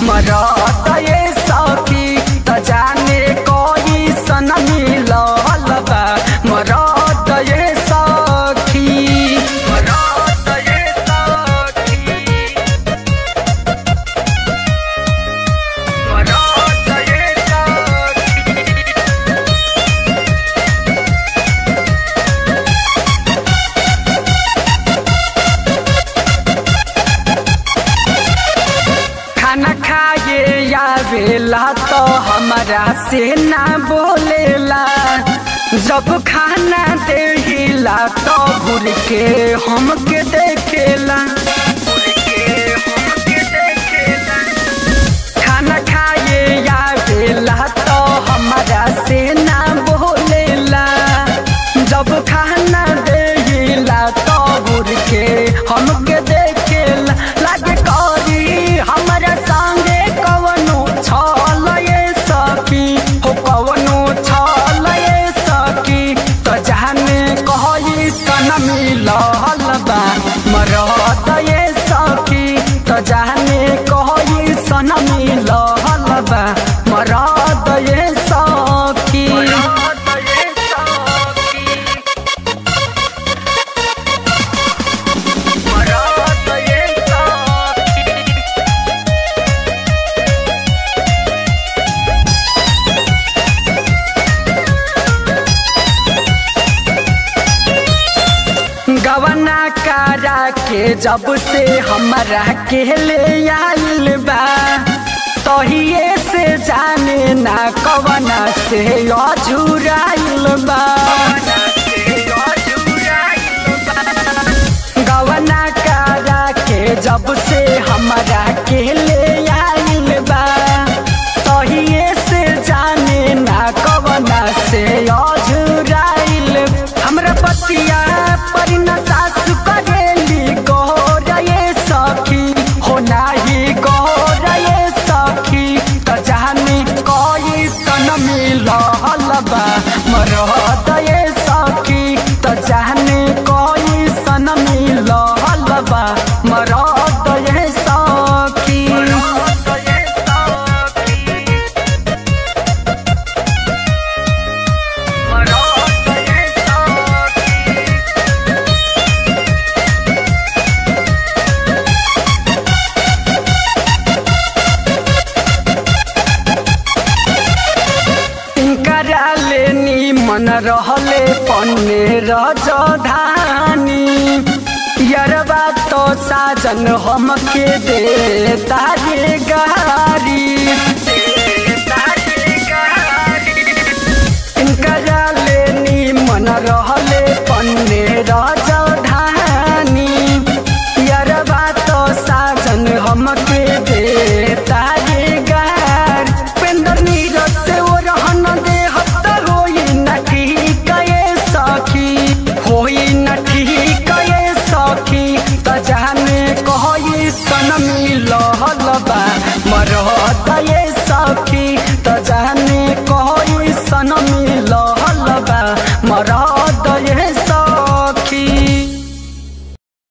मरद ये सखी त जाने कोई सन मिलल बा मरद ये सखी मरद ये सखी मरद ये सखी खाना खाए आवेला तो हमारा से ना बोलेला जब खाना देहिला तो घूर के हमके देखेला खाना खाए आवेला तो हमारा से ना बोलेला जब खाना देहिला तो घूर के हमके देखेला लागे करी हमरा संगे कवनो छल ये सखी हो कवनो छल ये सखी त जाने कहई सन मिलल बा मरद ये सखी त जाने कहई सन मिलल बा मरद ये सखी मरद ये सखी मरद ये सखी गवना करा के जब से हमरा के ले आइल बा तहिए से जाने ना कवना से अझुराइल बा गवना करा के जब से हमरा के ले आइल बा तहिए से जाने ना कवना से अझुराइल हमरा पतिया पर न सासु करेली गोर ये सखी हो नाही गोर ये सखी त जाने कोई सन मिलल बा मरद ये सखी त जाने कोई सन मिलल बा मरद ये सखी मरद ये सखी मरद ये सखी इनकरा लेनी मन रहले पन्ने रजधानी यरबा तो साजन हमके दे तारे गारी इनकरा लेनी मन रहले पन्ने रजधानी यरबा तो साजन हमके दे तारे गार पेंदर नीरज से वो रहन दे हत्ता होई न ठीक ये सखी होई न ठीक ये सखी त जाने कहई सन मिलल बा मरद ये सखी त जाने कहई सन